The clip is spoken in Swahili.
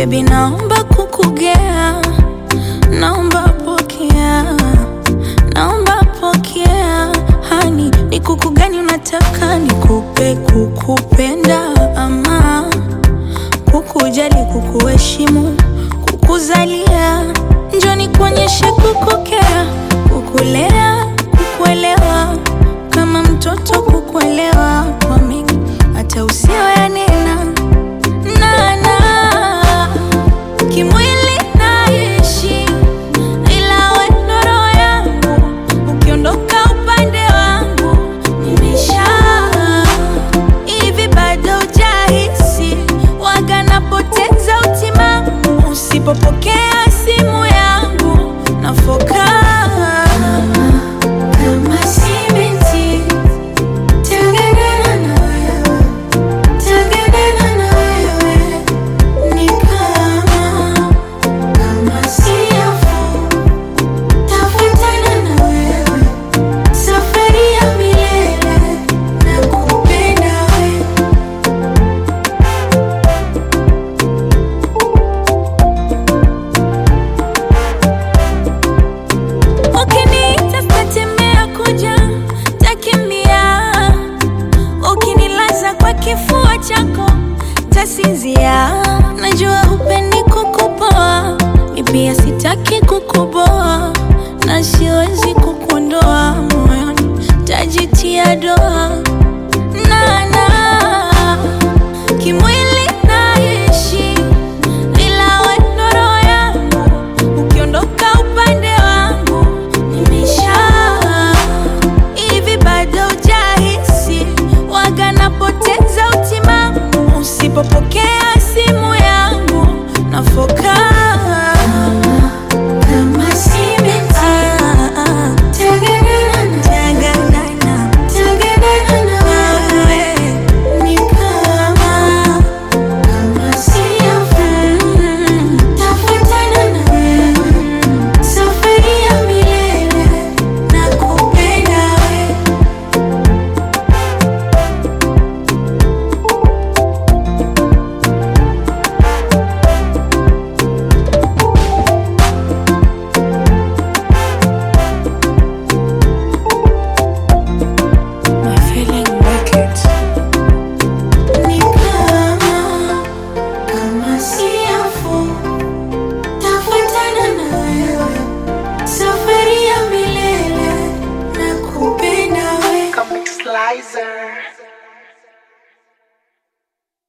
Baby, naomba kukugea, naomba pokea, naomba pokea. Hani, ni kuku gani unataka nikupe? Kukupenda ama kukujali, kukuheshimu, kukuzalia? Njoo nikuonyeshe kukukea, kukulea, kukuelewa, kama mtoto kukuelewa kwa mengi hata usiyoyanena nana kimwili naishi, ila we ndo roho yangu. Ukiondoka upande wangu nimesha hivi, bado hujahisi waga napoteza utimamu usipopokea simu yangu nafoka kama si binti Tengenena na wewe, tengenena na wewe, ni kama kama siafu, tafuatana na wewe, safari ya milele, nakupenda wewe. Ukiniita sitatembea kuja, takimbia. Ukinilaza kwa kifua chako, tasinzia. Najua hupendi kukupoa, mi pia sitaki kukuboa, na siwezi kukuondoa moyoni, tajitia doa nana kimwili naishi, ila we ndo roho yangu. Ukiondoka upande wangu nimesha hivi, bado hujahisi waga napoteza utimamu usipopokea simu yangu nafoka kama si binti. Tengenena na- tengenena na wewe, ni kama kama siafu, tafuatana na wewe, safari ya milele, nakupenda wewe. My feeling wicked. Ni kama kama siafu, tafuatana na wewe, safari ya milele, nakupenda wewe. Comic Slicer.